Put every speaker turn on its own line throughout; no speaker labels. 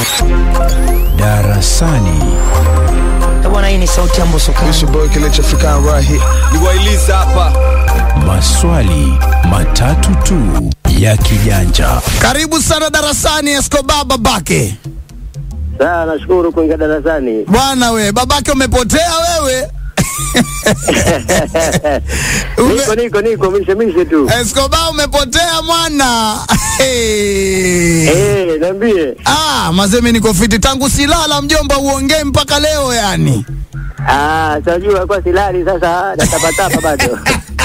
Darasani.
Bwana, hii ni sauti ya Mbosokani.
It's your boy Kelechi African right here.
niwailiza hapa
Maswali matatu tu ya kijanja.
Karibu sana darasani, Escobar babake.
Sawa, nashukuru kuingia darasani.
Bwana we, babake umepotea wewe.
Niko niko niko mishe mishe tu.
Escobar umepotea mwana. Hey.
Eh, niambie.
Ah, mazemi niko fiti tangu silala mjomba, uongee mpaka leo yani.
Ah, sajua kwa silali sasa natapatapa bado.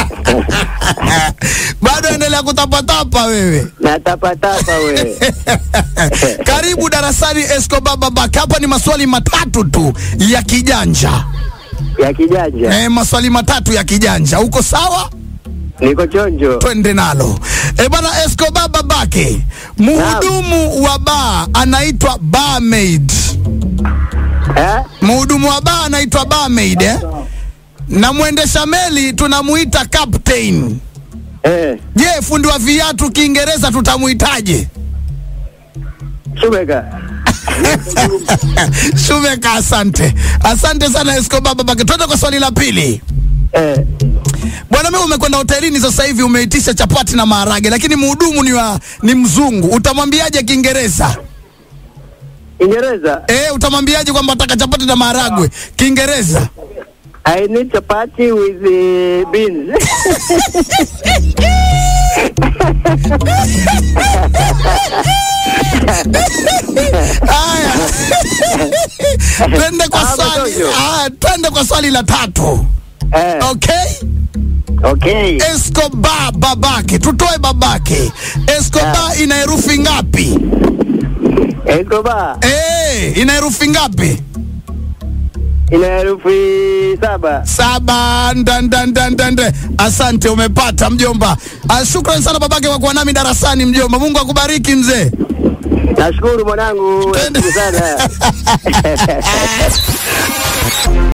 Bado endelea kutapatapa wewe.
Natapatapa we.
Karibu darasani Escobar babake. Hapa ni maswali matatu tu ya kijanja.
Ya kijanja.
Eh, maswali matatu ya kijanja. Uko sawa?
Niko chonjo.
twende nalo e bana Escobar babake mhudumu wa baa anaitwa barmaid
Eh?
mhudumu wa baa anaitwa barmaid eh? na mwendesha meli tunamuita captain
Eh,
je fundi wa viatu kiingereza tutamuitaje
Shumeka.
shumeka asante asante sana Escobar babake twende kwa swali la pili
Eh,
bwana mimi umekwenda hotelini sasa hivi umeitisha chapati na maharage lakini mhudumu ni wa ni mzungu utamwambiaje kiingereza
Ingereza.
Eh, utamwambiaje kwamba ataka chapati na maharagwe Kiingereza?
I need chapati with the beans.
Haya, twende kwa
Ah,
swali.
mtoto.
Ah, twende kwa swali la tatu.
Eh,
Okay,
okay.
Escobar babake, tutoe babake. Escobar ina herufi ngapi?
Escobar
Eh, ina herufi ngapi?
ina herufi saba.
Saba. Ndandandandande. Asante, umepata mjomba. Ah, Shukrani sana babake kwa kuwa nami darasani mjomba. Mungu akubariki mzee.
Nashukuru mwanangu.
Twende.
Nashukuru sana.